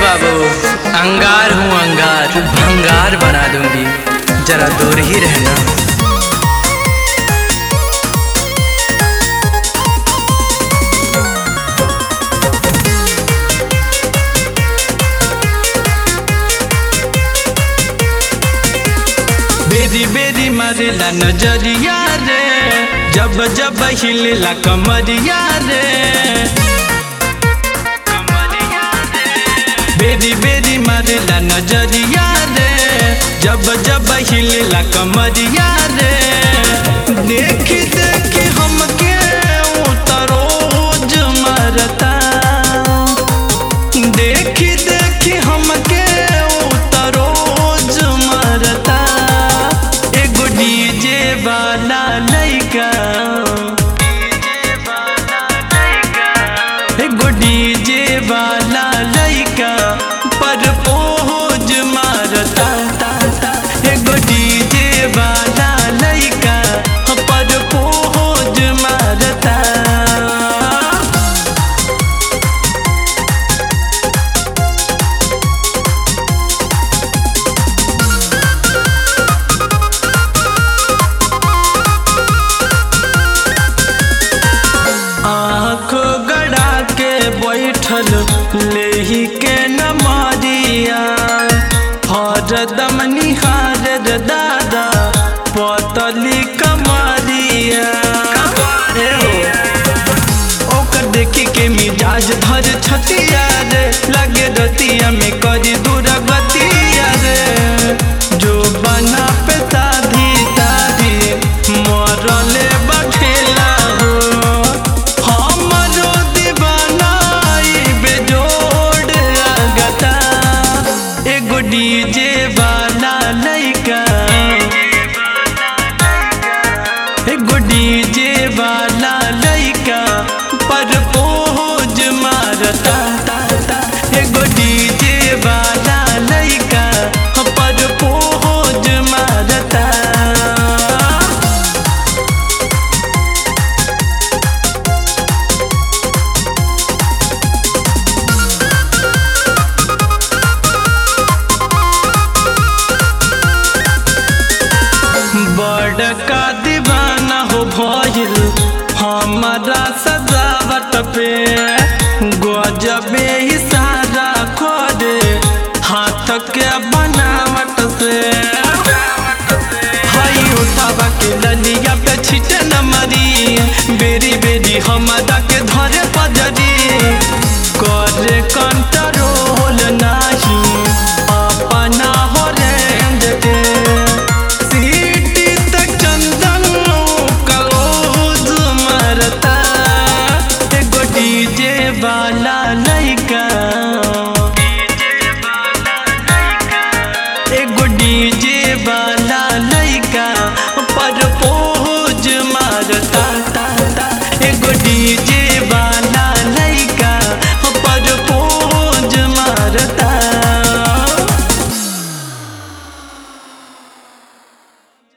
बाबू अंगार हूँ अंगार भंगार बना दूंगी जरा दूर ही रहना बेरी बेरी मारेला नजरिया रे जब जब हिलेला कमरिया रे बेरी बेरी मारेला नजरिया रे जब जब हिलेला कमरिया रे देख देख हमके उतरोज मरता देख देख हमके उतरोज मरता एगो डीजे वाला लइका एगो डीजे वाला लइका पर पोज मारता एगो डीजे वाला लइका पर पोज मारता आँख गड़ा के बैठल लेही के नमरिया हरदम निहार रे दादा पतली कमरिया ए हो, ओकर देखी के मिजाज धर छती